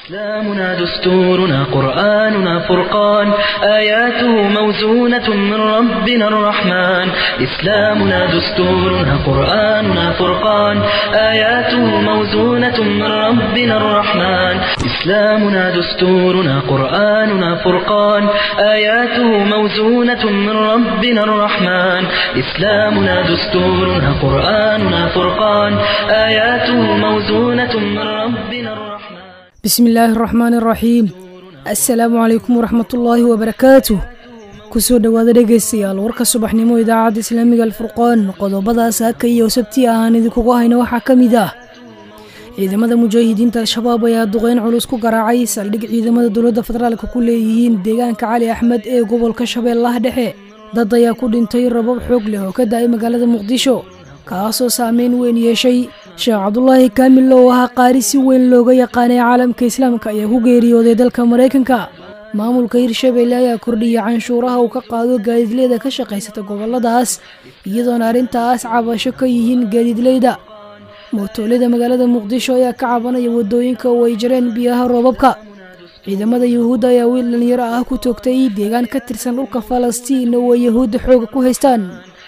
إسلامنا دستورنا قرآننا فرقان آياته موزونة من ربنا الرحمن إسلامنا دستورنا قرآننا فرقان آياته موزونة من ربنا الرحمن إسلامنا دستورنا قرآننا فرقان آياته موزونة من ربنا الرحمن إسلامنا دستورنا قرآننا فرقان آياته موزونة من ربنا الرحمن bismi illaahi araxmaani araxiim assalaamu calaykum waraxmatullaahi wabarakaatuh kusoo dhowaada dhegaystayaal warka subaxnimo idaacadda islaamiga alfurqaan qodobadaas haka iyo sabti ahaan idinkugu hayna waxaa ka mid ah ciidamada mujaahidiinta al-shabaab ayaa duqeyn culus ku garaacay saldhig ciidamada dowladda federaalka ku leeyihiin deegaanka cali axmed ee gobolka shabeellaha dhexe dad ayaa ku dhintay rabab xoog leh oo ka da-ay magaalada muqdisho kaasoo saameyn weyn yeeshay sheekh cabdulaahi kaamil oo ahaa qaari si weyn looga yaqaanay caalamka islaamka ayaa ku geeriyooday dalka maraykanka maamulka hirshabeelle ayaa kordhiyay canshuuraha uu ka qaado gaadiidleyda ka shaqaysata goboladaas iyadoona arrintaas cabasho ka yihiin gaadiidleyda mootoolyada magaalada muqdisho ayaa ka cabanaya wadooyinka oo ay jareen biyaha roobabka ciidamada yuhuudda ayaa wiil dhalinyaro ah ku toogtay deegaan ka tirsan dhulka falastiin oo ay yahuudda xooga ku haystaan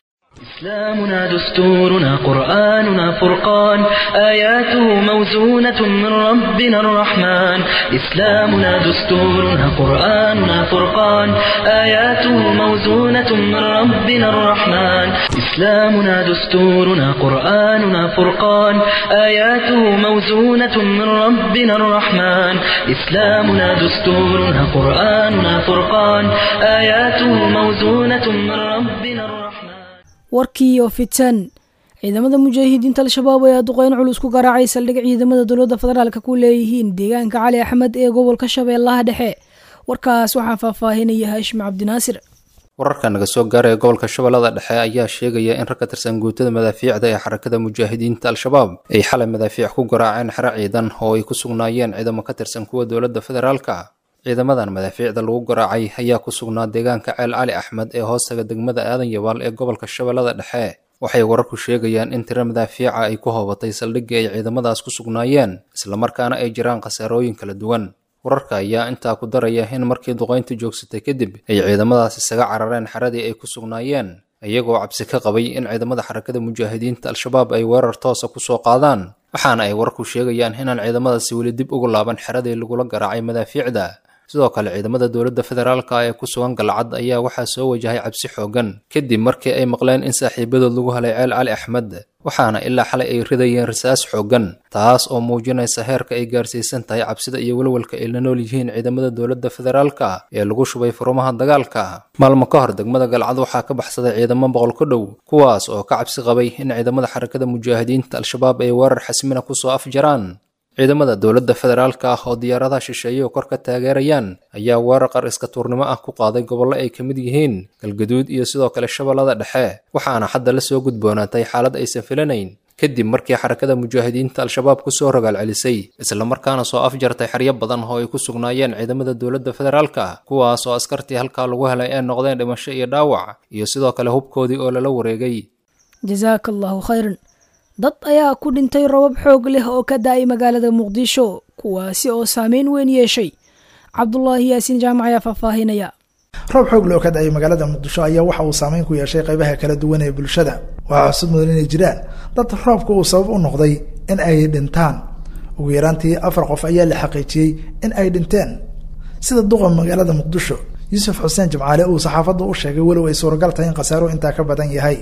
إسلامنا دستورنا قرآننا فرقان آياته موزونة من ربنا الرحمن إسلامنا دستورنا قرآننا فرقان آياته موزونة من ربنا الرحمن إسلامنا دستورنا قرآننا فرقان آياته موزونة من ربنا الرحمن إسلامنا دستورنا قرآننا فرقان آياته موزونة من ربنا الرحمن warkii oo fitan ciidamada mujaahidiinta al-shabaab ayaa duqeyn culus ku garaacay saldhig ciidamada dowladda federaalka ku leeyihiin deegaanka cali axmed ee gobolka shabeellaha dhexe warkaas waxaa faahfaahinaya haashim cabdinaasir wararka naga soo gaaraya gobolka shabeellada dhexe ayaa sheegaya in rag ka tirsan guutada madaafiicda ee xarakada mujaahidiinta al-shabaab ay xalay madaafiic ku garaaceen xero ciidan oo ay ku sugnaayeen ciidamo ka tirsan kuwa dowladda federaalka ciidamadan madaafiicda lagu garaacay ayaa ku sugnaa deegaanka ceel cali axmed ee hoostaga degmada aadan yabaal ee gobolka shabeellada dhexe waxay wararku sheegayaan in tiro madaafiica ay ku hoobatay saldhiggii ay ciidamadaas ku sugnaayeen islamarkaana ay jiraan khasaarooyin kala duwan wararka ayaa intaa ku daraya in markii duqayntu joogsatay kadib ay ciidamadaas isaga carareen xeradii ay ku sugnaayeen iyagoo cabsi ka qabay in ciidamada xarakada mujaahidiinta al-shabaab ay weerar toosa kusoo qaadaan waxaana ay wararku sheegayaan inaan ciidamadaasi weli dib ugu laaban xeradii lagula garaacay madaafiicda sidoo kale ciidamada dowladda federaalka ee ku sugan galcad ayaa waxaa soo wajahay cabsi xoogan kadib markii ay maqleen in saaxiibadood lagu helay ceel cali axmed waxaana ilaa xalay ay ridayeen rasaas xoogan taas oo muujinaysa heerka ay gaarsiisan tahay cabsida iyo welwelka ay la nool yihiin ciidamada dowladda federaalka ee lagu shubay furumaha dagaalka maalmo ka hor degmada galcad waxaa ka baxsaday ciidamo boqol ku dhow kuwaas oo ka cabsi qabay in ciidamada xarakada mujaahidiinta al-shabaab ay weerar xasmina kusoo afjaraan ciidamada dowladda federaalka ah oo diyaaradaha shisheeye oo kor ka taageerayaan ayaa weerar qar iska tuurnimo ah ku qaaday gobollo ay ka mid yihiin galgaduud iyo sidoo kale shabeellada dhexe waxaana hadda la soo gudboonaatay xaalad aysan filanayn kadib markii xarakada mujaahidiinta al-shabaab kusoo rogaal celisay islamarkaana soo afjartay xeryo badan oo ay ku sugnaayeen ciidamada dowladda federaalka kuwaas oo askartii halkaa lagu helay ee noqdeen dhimasho iyo dhaawac iyo sidoo kale hubkoodii oo lala wareegay jasaaka allaahu khayran dad ayaa ku dhintay rabab xoog leh oo ka da-ay magaalada muqdisho kuwaasi oo saameyn weyn yeeshay cabdulaahi yaasiin jaamac ayaa faahfaahinaya roob xoog leh oo ka da-ay magaalada muqdisho ayaa waxa uu saameyn ku yeeshay qaybaha kala duwan ee bulshada waxaa cusub mudan inay jiraan dad roobka uu sabab u noqday in ay dhintaan ugu yaraantii afar qof ayaa la xaqiijiyey in ay dhinteen sida duqa magaalada muqdisho yuusuf xuseen jimcaale uu saxaafadda u sheegay walow ay suuragal tahay in khasaaruhu intaa ka badan yahay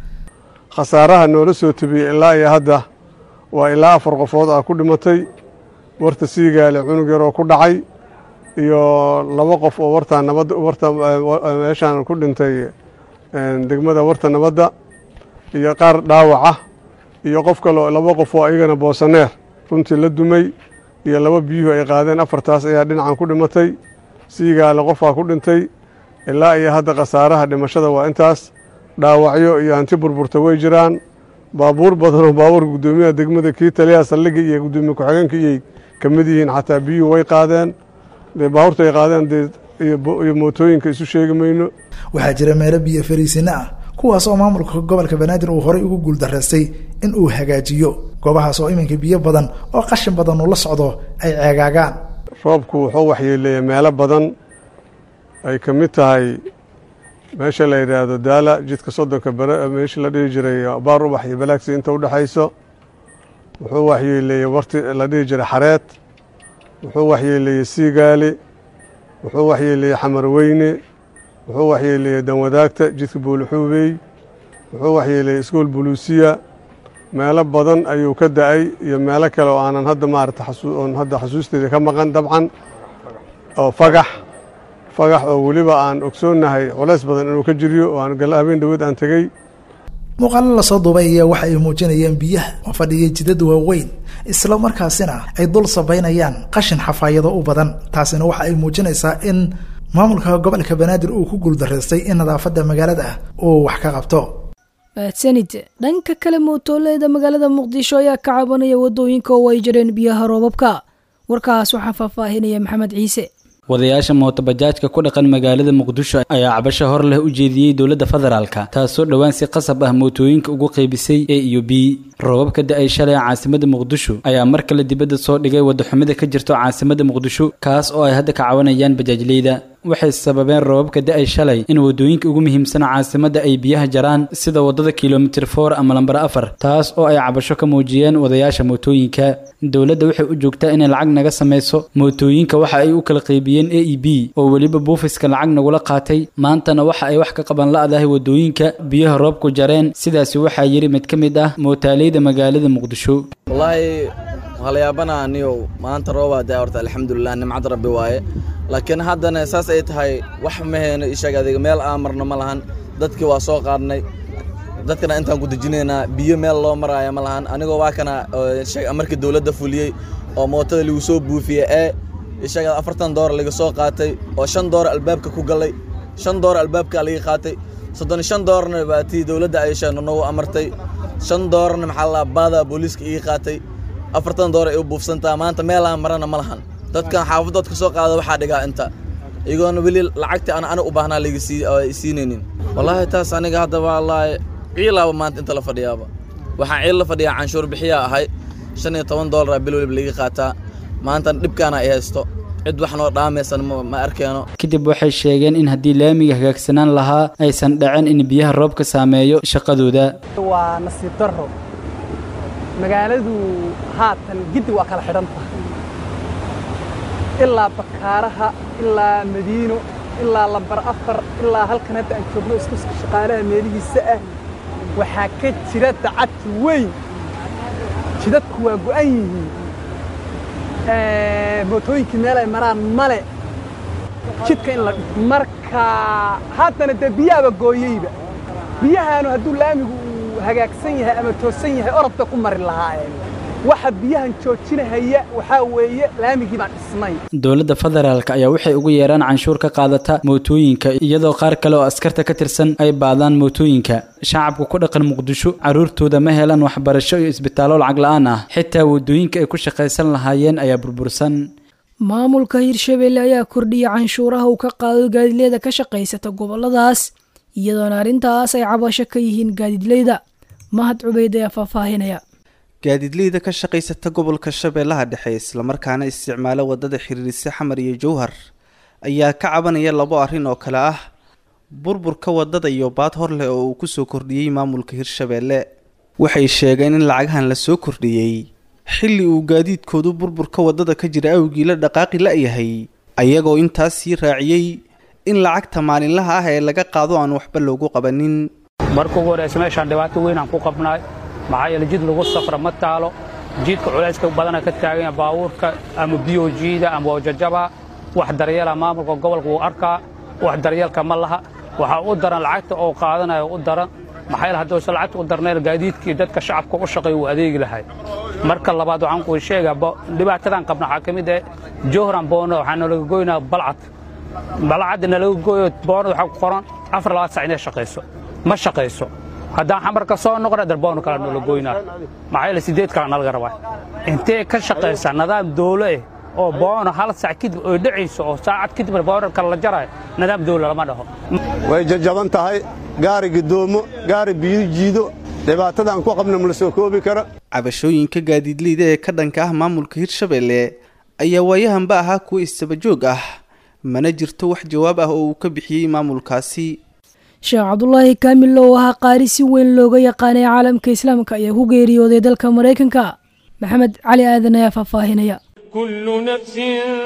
khasaaraha noola soo tebiyey ilaa iyo hadda waa ilaa afar qofood ah ku dhimatay warta siigaale cunug yaroo ku dhacay iyo laba qof oo wartaa nabadda warta meeshaan ku dhintay degmada warta nabadda iyo qaar dhaawaca iyo qof kaleo laba qof oo ayagana boosaneer runtii la dumay iyo laba biyuhu ay qaadeen afartaas ayaa dhinacan ku dhimatay siigaale qofaa ku dhintay ilaa iyo hadda khasaaraha dhimashada waa intaas dhaawacyo iyo hanti burburta way jiraan baabuur badanoo baabuurka guddoomiyaha degmada kii taliyaha saldhigga iyo guddoomiye ku-xigeenka iyay ka mid yihiin xataa biyuhu way qaadeen dee baabuurta ay qaadeen dee iyo mootooyinka isu sheegi mayno waxaa jira meelo biyo fariisino ah kuwaas oo maamulka gobolka banaadir uu horey ugu guuldaraystay in uu hagaajiyo goobahaas oo iminka biyo badan oo qashin badan uu la socdo ay ceegaagaan roobku wuxuu waxyeeleeyey meelo badan ay ka mid tahay meesha la yidhaahdo daala jidka soddonka bere meeshii la dhihi jiray baar ubax iyo balaagsi inta u dhexayso wuxuu waxyeeleeyey warti la dhihi jiray xareed wuxuu waxyeeleeyey siigaali wuxuu waxyeeleeyey xamarweyne wuxuu waxyeeleeyey danwadaagta jidka buulixuubey wuxuu waxyeeleeyey iskuol buluusiya meelo badan ayuu ka da-ay iyo meelo kale oo aanan hadda maarata oon hadda xasuusteeda ka maqan dabcan oo fagax fagax oo weliba aan ogsoonnahay culays badan inuu ka jiryo oo aan galla habeen dhaweed aan tegey muuqaalo lasoo duubay ayaa waxa ay muujinayaan biyaha oo fadhiyay jidad waaweyn isla markaasina ay dul sabaynayaan qashin xafaayado u badan taasina waxa ay muujinaysaa in maamulka gobolka banaadir uu ku guuldaraystay in nadaafadda magaalada uu wax ka qabto mahadsanid dhanka kale mootooleeda magaalada muqdisho ayaa ka cabanaya wadooyinka oo ay jireen biyaha roobabka warkaas waxaa faahfaahinaya maxamed ciise wadayaasha mootobajaajka ku dhaqan magaalada muqdisho ayaa cabasho hor leh u jeediyey dowladda federaalka taasoo dhowaan si qasab ah mootooyinka ugu qaybisay a iyo b roobabka da-ay shalay caasimada muqdisho ayaa mar kale dibadda soo dhigay wadaxumida ka jirto caasimada muqdisho kaas oo ay hadda ka cawanayaan bajaajleyda waxay sababeen roobabka da-ay shalay in wadooyinka ugu muhiimsan caasimada ay biyaha jaraan sida wadada kilomitir for ama lambar afar taas oo ay cabasho ka muujiyeen wadayaasha mootooyinka dowladda waxay u joogtaa inay lacag naga samayso mootooyinka waxa ay u kala qaybiyeen a e b oo weliba buufiska lacag nagula qaatay maantana waxa ay wax ka qaban la-dahay wadooyinka biyaha roobku jareen sidaasi waxaa yidhi mid ka mid ah mootaaleyda magaalada muqdisho wallaahi halayaabana aniyow maanta roobaa daa horta alxamdulilah nimcad rabbi waaye laakiin haddana saas ay tahay wax mahayno isheeg adiga meel aan marno ma lahan dadkii waa soo qaadnay dadkana intaan ku dejinaynaa biyo meel loo maraayo ma lahan anigoo waa kana markii dowladda fuliyey oo mootada lagu soo buufiyey ee isheeg afartan doolar laga soo qaatay oo shan doolar albaabka ku galay shan doolar albaabka laga qaatay soddon shan doolarna baa tii dowladda ay sheegno nagu amartay shan doolarna maxaa la baada booliiska iga qaatay afartan doolar ay u buufsantaa maanta meelaan marana ma lahan dadkan xaafadood ka soo qaada waxaa dhigaa inta iyagoona weli lacagtii aan aniga u baahnaa laga siinaynin wallaahi taas aniga hadda wallaahi ciilaaba maanta inta la fadhiyaaba waxaan ciil la fadhiyaa canshuur bixiyaa ahay shan iyo toban doolara bil weliba laga qaataa maantana dhibkaana ay haysto cid wax noo dhaamaysan ma arkeeno kadib waxay sheegeen in haddii laamiga hagaagsanaan lahaa aysan dhacin in biyaha roobka saameeyo shaqadooda waa nasiib darro magaaladu haatan giddi waa kala xidhan tahay ilaa bakaaraha ilaa madiino ilaa lambar afar ilaa halkan hadda aan joogno iskuska shaqaalaha meelihiisa ah waxaa ka jira dacadki weyn jidadku waa go'an yihiin mootooyinkii meel ay maraan male jidka in la marka haddana dee biyaaba gooyeyba biyahaanu hadduu laamigu uu hagaagsan yahay ama toosan yahay orodba ku mari lahaayeen waxa biyahan joojinahaya waxaa weeye laamigii baan dhisnay dowladda federaalk ayaa waxay ugu yeeraan canshuur ka qaadata mootooyinka iyadoo qaar kale oo askarta ka tirsan ay baadaan mootooyinka shacabka ku dhaqan muqdisho carruurtooda ma helaan waxbarasho iyo isbitaallo lacag la-aan ah xitaa wadooyinka ay ku shaqaysan lahaayeen ayaa burbursan maamulka hirshabelle ayaa kordhiya canshuuraha uu ka qaado gaadiidleyda ka shaqaysata goboladaas iyadoona arrintaas ay cabasho ka yihiin gaadiidleyda mahad cubeyd ayaa faahfaahinaya gaadiidleyda ka shaqaysata gobolka shabeellaha dhexe islamarkaana isticmaala wadada xiriirisa xamar iyo jowhar ayaa ka cabanaya labo arrin oo kale ah burburka wadada iyo baad hor leh oo uu kusoo kordhiyey maamulka hirshabeelle waxay sheegeen in lacagahan lasoo kordhiyey xilli uu gaadiidkoodu burburka wadada ka jira awgii la dhaqaaqi la-yahay ayagoo intaas sii raaciyey in lacagta maalinlaha ah ee laga qaado aan waxba loogu qabanin marka ugu horeysa meeshaan dhibaato weyn aan ku qabnaay maxaa yeele jid lagu safra ma taalo jidka culayska badana ka taaganya baabuurka ama biyo jiida ama wajajaba wax daryeela maamulka gobolka wuu arkaa wax daryeelka ma laha waxaa u daran lacagta oo qaadanayo u daran maxaa yeele hadduusan lacagta u darnayn gaadiidkii dadka shacabka u shaqeeya wuu adeegi lahay marka labaad waxaan kuu sheegaa dhibaatadan qabna waxaa ka mid ah johran boono waxaa nalaga goynaa balcad balcadda nalaga gooyo boono waxaa ku qoran afar labaad sac inay shaqayso ma shaqayso haddaan xamarka soo noqona darboonu kale noola goynaa maxaa yeele sideed kale nalaga rabaa intee ka shaqaysaa nidaam dowlo eh oo boono hal sac kadib oy dhacayso oo saacad kadib boono kale la jarayo nidaam dowlo lama dhaho way jajaban tahay gaari gidoomo gaari biyo jiido dhibaatada aan ku qabna ma la soo koobi kara cabashooyinka gaadiidleyda ee ka dhanka ah maamulka hirshabeelle ayaa waayahanba ahaa kuwa istabajoog ah mana jirto wax jawaab ah oo uu ka bixiyey maamulkaasi sheekh cabdulaahi kaamil oo ahaa qaari si weyn looga yaqaanay caalamka islaamka ayaa ku geeriyooday dalka maraykanka maxamed cali aadan ayaa faahfaahinaya كل نفس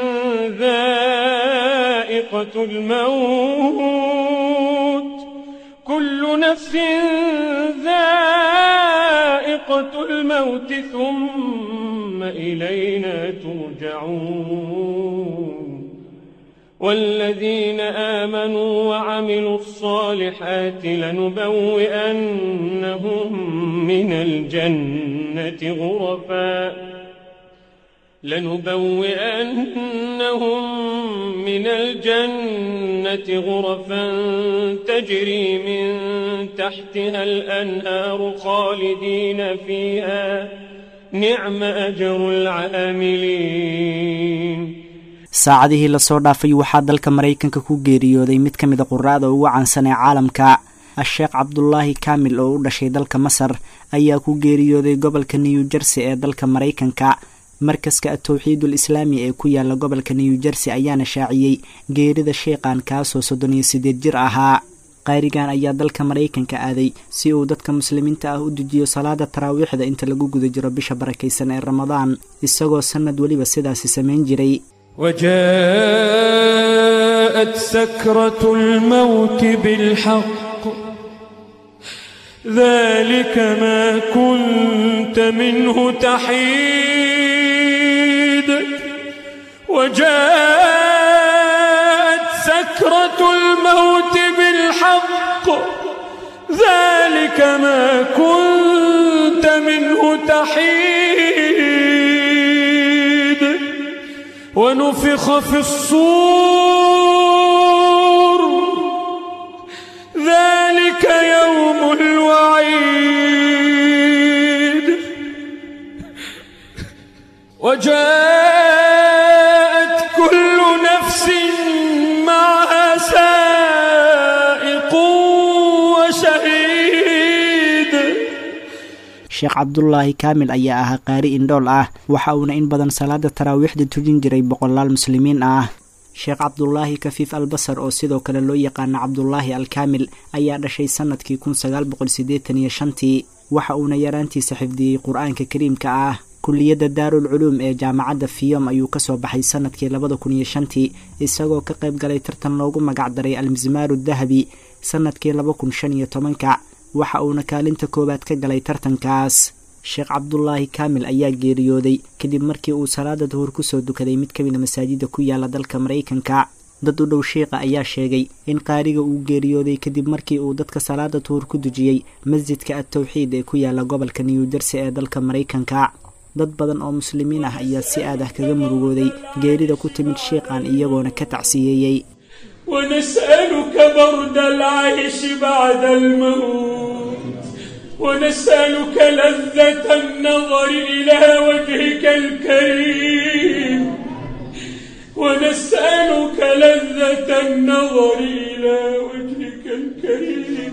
ذائقة الموت كل نفس ذائقة الموت ثم إلينا ترجعون والذين آمنوا وعملوا الصالحات لنبوئنهم من الجنة غرفاً لنبوئنهم من الجنة غرفا تجري من تحتها الأنهار خالدين فيها نعم أجر العاملين saacadihii lasoo dhaafay waxaa dalka maraykanka ku geeriyooday mid ka mid a quraada ugu caansan ee caalamka a-sheekh cabdulaahi kaamil oo u dhashay dalka masar ayaa ku geeriyooday gobolka new jersey ee dalka maraykanka markaska atowxiidul islaami ee ku yaala gobolka new jersey ayaana shaaciyey geerida sheekhan kaasoo soddon iyo siddeed jir ahaa qaarigan ayaa dalka maraykanka aaday si uu dadka muslimiinta ah u dejiyo salaada taraawiixda inta lagu guda jiro bisha barakaysan ee ramadaan isagoo sannad weliba sidaasi samayn jiray وجاءت سكرة الموت بالحق ذلك ما كنت منه تحيد وجاءت سكرة الموت بالحق ذلك ما كنت منه تحيد ونفخ في الصور ذلك يوم الوعيد وجاءت كل نفس معها سائق وشهيد sheekh cabdulaahi kaamil ayaa ahaa qaari indhool ah waxa uuna in badan salaada taraawiixda tujin jiray boqolaal muslimiin ah sheekh cabdulaahi kafiif albasar oo sidoo kale loo yaqaana cabdulaahi alkaamil ayaa dhashay sannadkii kun sagaal boqol siddeetan iyo shantii waxa uuna yaraantiisa xifdiyey qur-aanka kariimka ah kulliyadda daarul culuum ee jaamacadda fiyom ayuu kasoo baxay sannadkii labada kun iyo shantii isagoo ka qayb galay tartan loogu magac daray almismaaru dahabi sannadkii laba kun shan iyo tobanka waxa uuna kaalinta koowaad ka galay tartankaas sheekh cabdulaahi kaamil ayaa geeriyooday kadib markii uu salaada duhur kusoo dukaday mid ka mida masaajida ku yaala dalka maraykanka dad u dhow sheikha ayaa sheegay in qaariga uu geeriyooday kadib markii uu dadka salaada duhur ku dujiyey masjidka at-tawxiid ee ku yaala gobolka new jersey ee dalka maraykanka dad badan oo muslimiin ah ayaa si aad ah kaga murugooday geerida ku timid sheikhan iyagoona ka tacsiyeeyey ونسألك برد العيش بعد الموت ونسألك لذة النظر إلى وجهك الكريم ونسألك لذة النظر إلى وجهك الكريم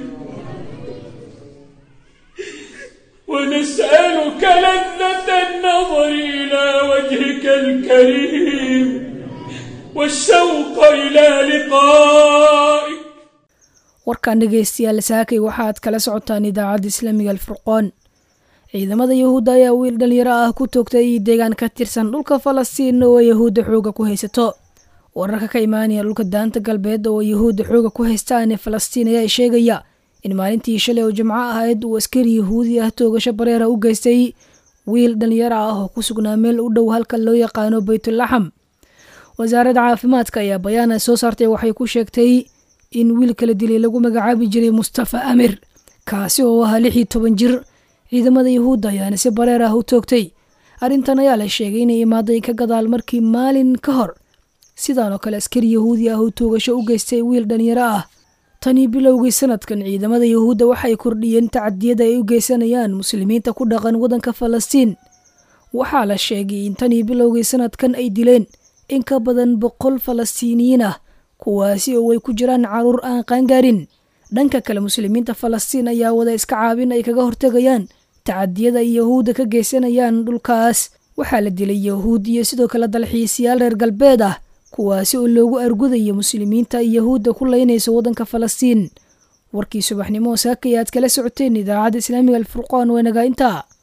ونسألك لذة النظر إلى وجهك الكريم والشوق إلى لقائك warkan dhegaystayaal saakay waxaad kala socotaan idaacadda islaamiga alfurqoon ciidamada yahuudda ayaa wiil dhalinyaro ah ku toogtay deegaan ka tirsan dhulka falastiin oo yahuudda xooga ku haysato wararka ka imaanaya dhulka daanta galbeed oo yahuudda xooga ku haystaan ee falastiin ayaa sheegaya in maalintii shalay oo jimco ahayd uu askari yahuudi ah toogasho bareera u geystay wiil dhalinyaro ah oo ku sugnaa meel u dhow halka loo yaqaano baytulaxam wasaaradda caafimaadka ayaa bayaana soo saartay waxay ku sheegtay in wiil kala dilay lagu magacaabi jiray mustafa amir kaasi oo ahaa lix iyo toban jir ciidamada yahuudda ayaana si bareer ah u toogtay arrintan ayaa la sheegay inay imaaday ka gadaal markii maalin ka hor sidaan oo kale askari yahuudi ah uu toogasho u geystay wiil dhalinyaro ah tanii bilowgii sanadkan ciidamada yahuudda waxay kordhiyeen tacadiyada ay u geysanayaan muslimiinta ku dhaqan waddanka falastiin waxaa la sheegay in tanii bilowgii sanadkan ay dileen in ka badan boqol falastiiniyiin ah kuwaasi oo ay ku jiraan caruur aan qaangaarin dhanka kale muslimiinta falastiin ayaa wada iska caabin ay kaga hortegayaan tacadiyada ay yahuudda ka geysanayaan dhulkaas waxaa la dilay yahuud iyo sidoo kale dalxiisayaal reer galbeed ah kuwaasi oo loogu argudayo muslimiinta iyo yahuudda ku leynaysa waddanka falastiin warkii subaxnimo saakaya aad kala socoteen idaacadda islaamiga alfurqaan waa nagaa intaa